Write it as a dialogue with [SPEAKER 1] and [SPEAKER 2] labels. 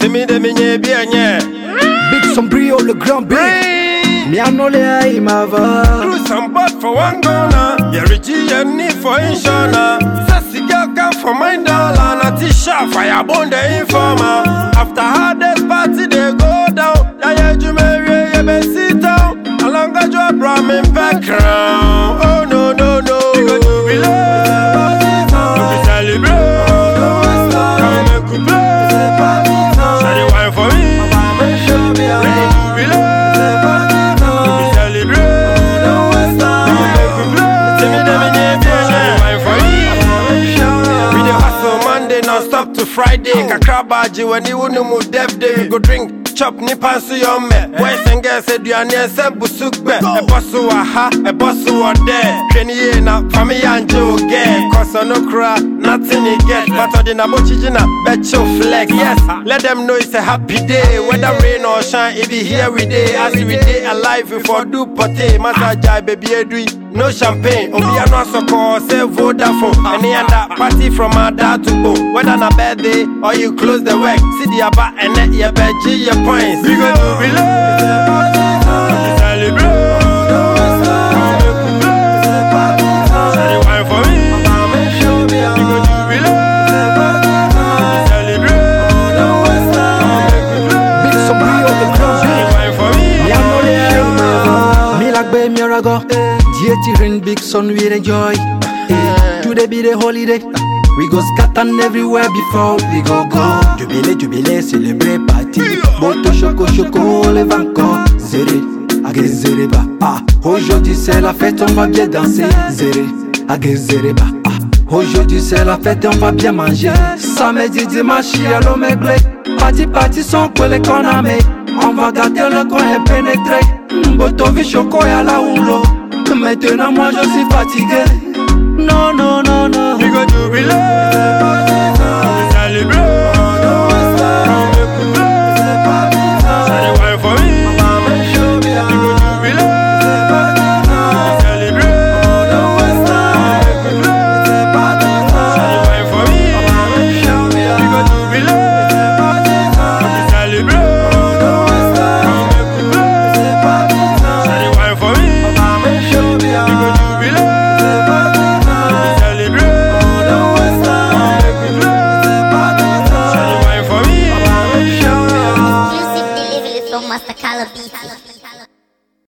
[SPEAKER 1] Timi de minye bienye.
[SPEAKER 2] Big Sombrio, le grand B.
[SPEAKER 1] Bring.
[SPEAKER 2] Mianole Imava.
[SPEAKER 1] Through some bud for one gonna. Yeah, Richie and need for insurance. Sassy girl come for my dollar. Not t-shirt, fire bone the informer. After hardest party, they go down. Yeah, yeah, you marry, yeah, be sit down. Along a job, brought me background. Oh, no, no, no. We go to relate. To be celebrate. Come make we play. Shawty wine for me. We go to relate. To be celebrate. Come make we play. Tell me them in your bien. Shawty wine for me. We dey hustle Monday non-stop to Friday. Kakra baji when you know mu dev day. We go drink, chop ni pansu yome. Boys and girls say duane se busukbe. E bosu wa ha, e bosu wa there. Hwani ye na fami yanje o get. Cause I no cry, nothing he get. But I na bochi na bet you flex. Yes, let them know it's a happy day. Whether rain or shine, it be here we day. As we day alive, we for do pote. Masa jai baby edui. No champagne, obi ano asoko say Vodafone. Any other party from our dad to go. Whether na birthday or you close the work, see the aba and let your beji your points. We go to relay, we celebrate. Come make we play. Say the wine for me. We go to relay, we celebrate. Come make we play.
[SPEAKER 2] Big Sombrio, le grand
[SPEAKER 1] Say the
[SPEAKER 2] B.
[SPEAKER 1] wine for me.
[SPEAKER 2] Mianole Imava. Milagbe Mirago. Dieti ring big son we enjoy. Eh, Today be the holiday. We go scatter everywhere before we go go. Jubilé, jubilé, célébrer party. Boto choco choco, lève encore. Zéré, agé zéré ba. Ah, aujourd'hui c'est la fête, on va bien danser. Zéré, agé zéré ba. Ah, aujourd'hui c'est la fête, on va bien manger. Samedi, dimanche, y'a maigré. Parti, parti, son collé qu'on a mis. On va garder le coin et pénétrer. Boto vi choco y'a la houlo. Maintenant moi je suis fatigué. Non, non,